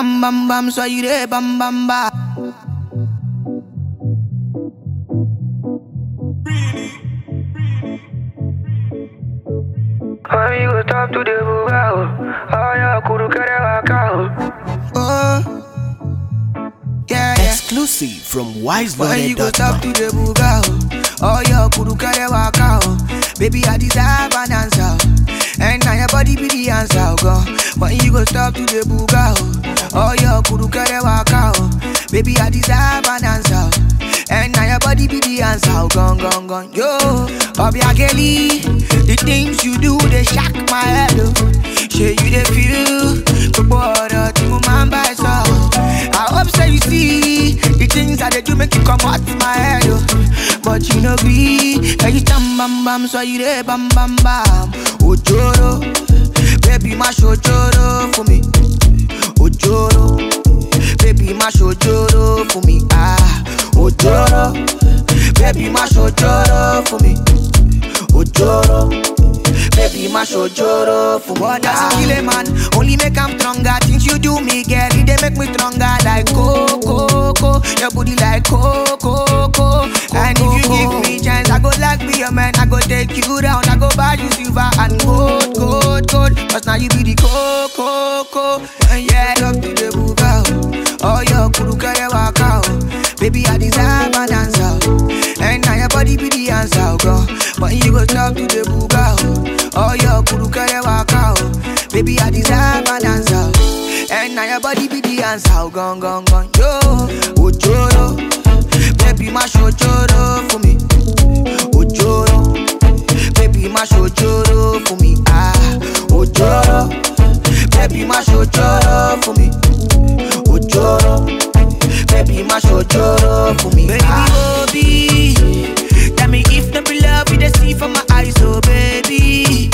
jam bam bam, so you there bam bam bam. Amigo, top to the bugao. Ay, kuru kere wakao. Oh, yeah, yeah. Exclusive from When you go talk to wiseloaded.com. the buga, oh, your kuru kare waka, oh. Baby, I deserve an answer, oh. and now your body be the answer, oh, God. When you go talk to the buga, oh, oh, your kuru kare waka, oh. Baby, I deserve an answer, oh. and now your body be the answer, oh, gone, gone, gone. Yo, Bobby Kelly, the things you do they shock my head, oh. Say you they feel, but boy, tí mo máa ń bá ẹ sọ. I hope say you see the things that they do make you come out my head, oh. But you know be, can you jam bam bam, so you there bam bam bam. Ojoro, baby my ojoro for me. Ojoro, baby my ojoro for me. Ah, ojoro, baby my ojoro for me. Ojoro. Baby, my shojoro for what does kill a man? Only make I'm stronger. Things you do me, girl, it they make me stronger. Like coco, coco, your booty like coco, coco. And if you give me chance, I go like be your man. I go take you down. I go buy you silver and gold, gold, gold. Cause now you be the coco, coco. And yeah, up to the buga. Oh, your kuru kare waka. oh. Baby, I deserve an answer. oh. And now your body be the answer, oh, girl. When you go talk to the buga, oh. Oh, your kuru kare waka, oh. Baby, I deserve an answer. oh. And now your body be the answer, oh, gone, gone, gone. Yo, ojoro. Baby, my shojoro for me. Ojoro. Baby, my shojoro for me. Ah, ojoro. Baby, my shojoro for me. Ojoro. Baby, my shojoro for me. Baby, ah. Obi. Tell me if the be love you they see from my eyes, oh baby.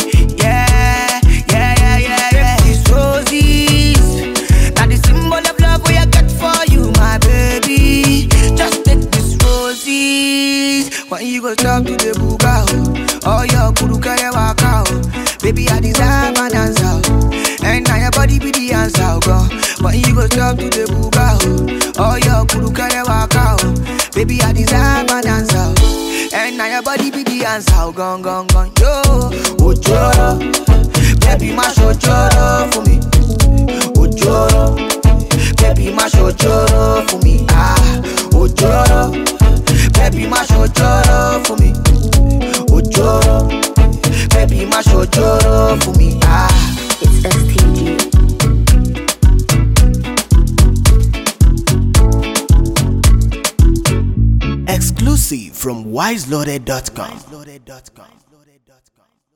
Yeah, yeah, yeah, yeah, yeah. These roses, now the symbol of love we I got for you, my baby. Just take these roses. When you go talk to the buga, oh, oh your kuru kare waka, oh. Baby, I deserve an answer, oh. and now your body be the answer, oh God. When you go talk to the buga, oh, oh your kuru kare waka, oh. Baby, I deserve an answer, oh. and now your body be the answer, oh gone, gone, gone, yo. Ojoro, baby, my shojoro for me. Ojoro, baby, my shojoro for me. Ah, Ojoro, baby, my shojoro for me. Ojoro, baby, my shojoro for me. Ah. It's STG. Exclusive from wiseloaded.com.